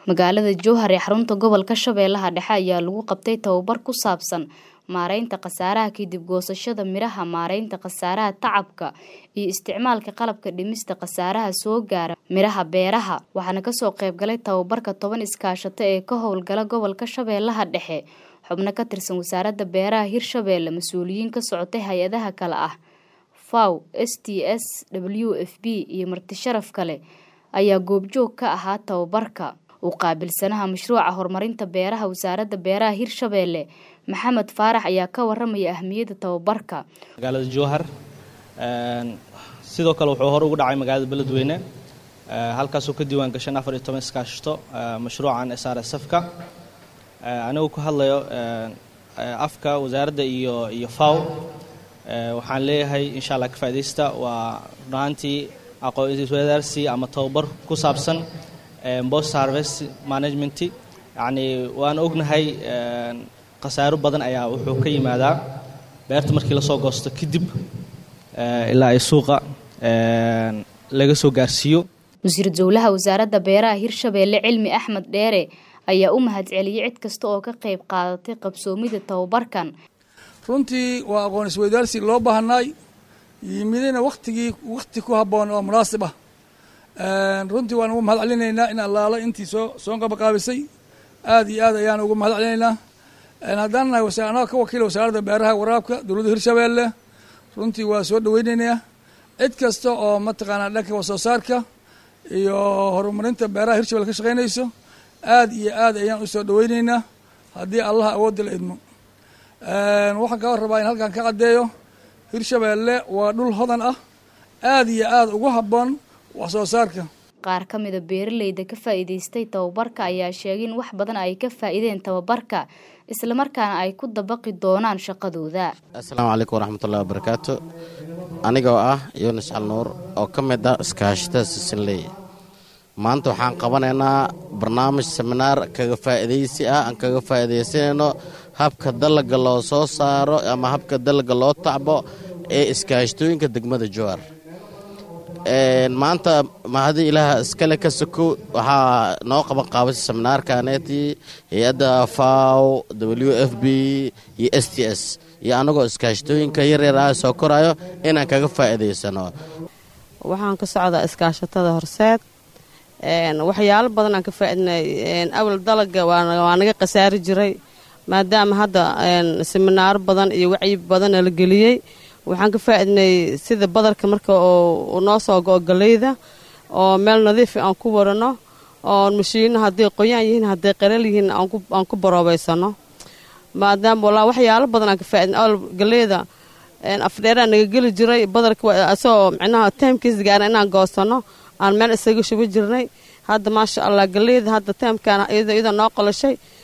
magaalada jowhar ee xarunta gobolka shabeellaha dhexe ayaa lagu qabtay tababar ku saabsan maareynta khasaaraha kadib goosashada miraha maareynta khasaaraha tacabka iyo isticmaalka qalabka dhimista khasaaraha soo gaara miraha beeraha waxaana kasoo qaybgalay tababarka toban iskaashato ee ka howlgala gobolka shabeellaha dhexe xubno ka tirsan wasaaradda beeraha hirshabeelle mas-uuliyiin ka socotay hay-adaha kale ah faw s t s w f b iyo marti sharaf kale ayaa goobjoog ka ahaa tababarka u qaabilsanaha mashruuca horumarinta beeraha wasaaradda beeraha hirshabeelle maxamed faarax ayaa ka waramaya ahmiyadda tababarka magaalada jowhar sidoo kale wuxuu hor ugu dhacay magaalada beledweyne halkaasoo ka diiwaan gashan afar iyo toban iskaashato mashruucan s r s f-ka anigu ku hadlayo afka wasaaradda iyo iyo faw waxaan leeyahay insha allah ka faa'idaysta waa runaantii aqoon-iswadaarsi ama tababar ku saabsan post harvest management yacni waan ognahay khasaaro badan ayaa wuxuu ka yimaadaa beerta markii lasoo goosto kadib ilaa ay suuqa laga soo gaarsiiyo wasiir dowlaha wasaaradda beeraha hirshabeelle cilmi axmed dheere ayaa u mahadceliyey cid kasta oo ka qayb qaadatay qabsoomida tababarkan runtii waa aqoon isweydaarsi loo baahanaay yimidina wakhtigii wakhti ku habboon oo munaasib ah runtii waan ugu mahad celinaynaa in allaala intii soo soo qabaqaabisay aad iyo aad ayaan ugu mahad celinaynaa haddaan nahay annaga ka wakiila wasaaradda beeraha waraabka dowladda hirshabeelle runtii waa soo dhaweynaynaa cid kasta oo mataqaanaa dhanka wasoo saarka iyo horumarinta beeraha hirshabelle ka shaqaynayso aad iyo aad ayaan u soo dhaweynaynaa haddii allaha awoodda la idmo waxaan kaa rabaa in halkan ka caddeeyo hirshabeelle waa dhul hodan ah aad iyo aad ugu habboon wax soo saarka qaar ka mida beeraleyda ka faa'iidaystay tababarka ayaa sheegay in wax badan ay ka faa'iideen tababarka islamarkaana ay ku dabaqi doonaan shaqadooda assalaamu calaykum waraxmatullahi wabarakaatu anigoo ah yunis calnuur oo ka mid ah iskaashatada sisinley maanta waxaan qabanaynaa barnaamij seminaar kaga faa'iidaysi ah aan kaga faa'iidaysanayno habka dalaga loo soo saaro ama habka dalaga loo tacbo ee iskaashatooyinka degmada jowar maanta mahadii ilaah iskale ka sokow waxaa noo qaban qaabasa seminaarkaneetii hay-adda faw w f b iyo s t s iyo annagoo iskaashatooyinka yaryar ah soo korayo inaan kaga faa'iidaysano waxaan ka socdaa iskaashatada horseed waxyaalo badan aan ka faaidnay awal dalaga waa naga khasaari jiray maadaama hadda seminaaro badan iyo wacyi badana la geliyey waxaan ka faaidnay sida badarka marka oo noo soo go-o galeyda oo meel nadiifa aan ku warano oo mashiino hadday qoyaan yihiin hadday qaral yihiin aan ku baroobaysano maadaama walaa waxyaalo badan aan ka faaidnay awal galeyda afdheeraa naga geli jiray badarka asagoo micnaha taymkiis gaara inaan goosano aan meel isaga shuba jirnay hadda maasha allah galeyda hadda taymkan iyadoo noo qolashay